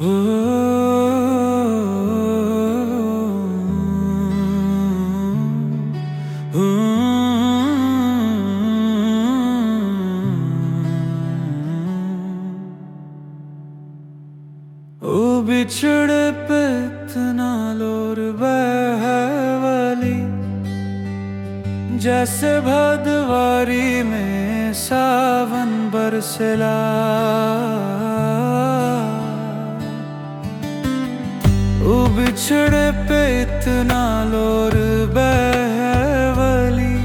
ओ बिछड़े पे इतना लोर बहवली जैसे भदवारी में सावन बरसला ओ बिछड़े पे इतना लोर बहवली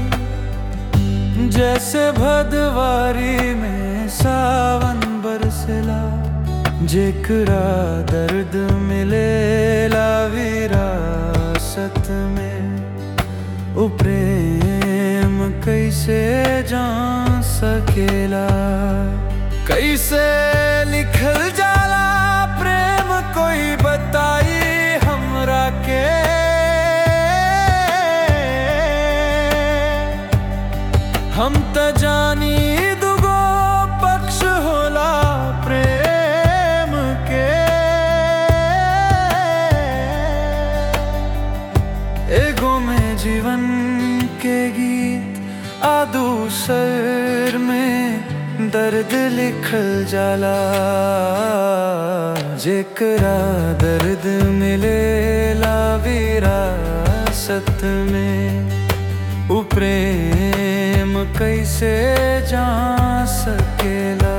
जैसे भदवारी में सावन बरसला जेकरा दर्द मिलेला विरासत में उ प्रेम कैसे जान सकेला कैसे लिखल जाला प्रेम कोई बताई हमरा के हम त जानी दुगो पक्ष होला प्रेम के एगो में जीवन के गीत आ दूसर में दर्द लिखल जाला जेकरा दर्द मिलेला विरासत में उ प्रेम कैसे जा सकेला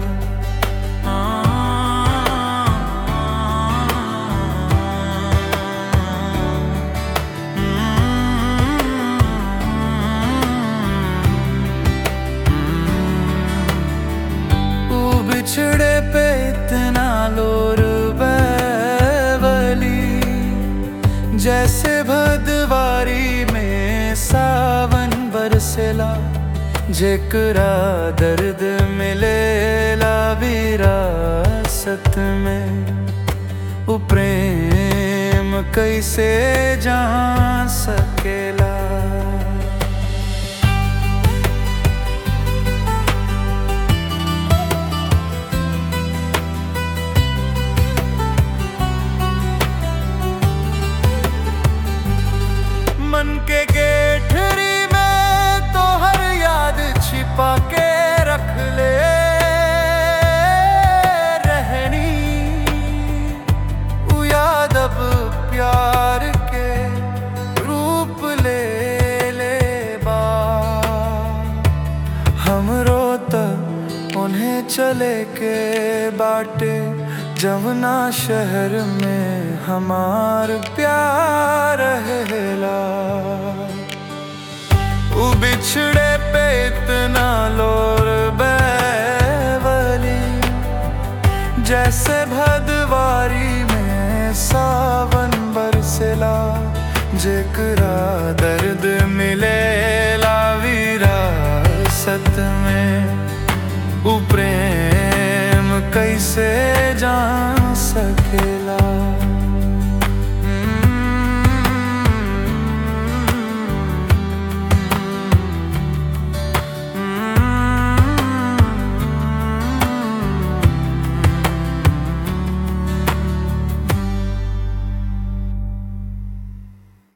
उ बिछड़े पे इतना लोर बैवली जैसे भदवारी में सावन बरसेला जेकरा दर्द मिलेला विरासत में उ प्रेम कैसे जा सकेला मन के गेठरी में तो हर याद छिपा के रख ले रहनी उ याद अब प्यार के रूप ले ले बा हमरो तक उन्हें चले के बाटे जमुना शहर में हमार प्यार रहेला उ बिछड़े पे इतना लोर बैवली जैसे भदवारी में सावन बरसेला जेकरा दर्द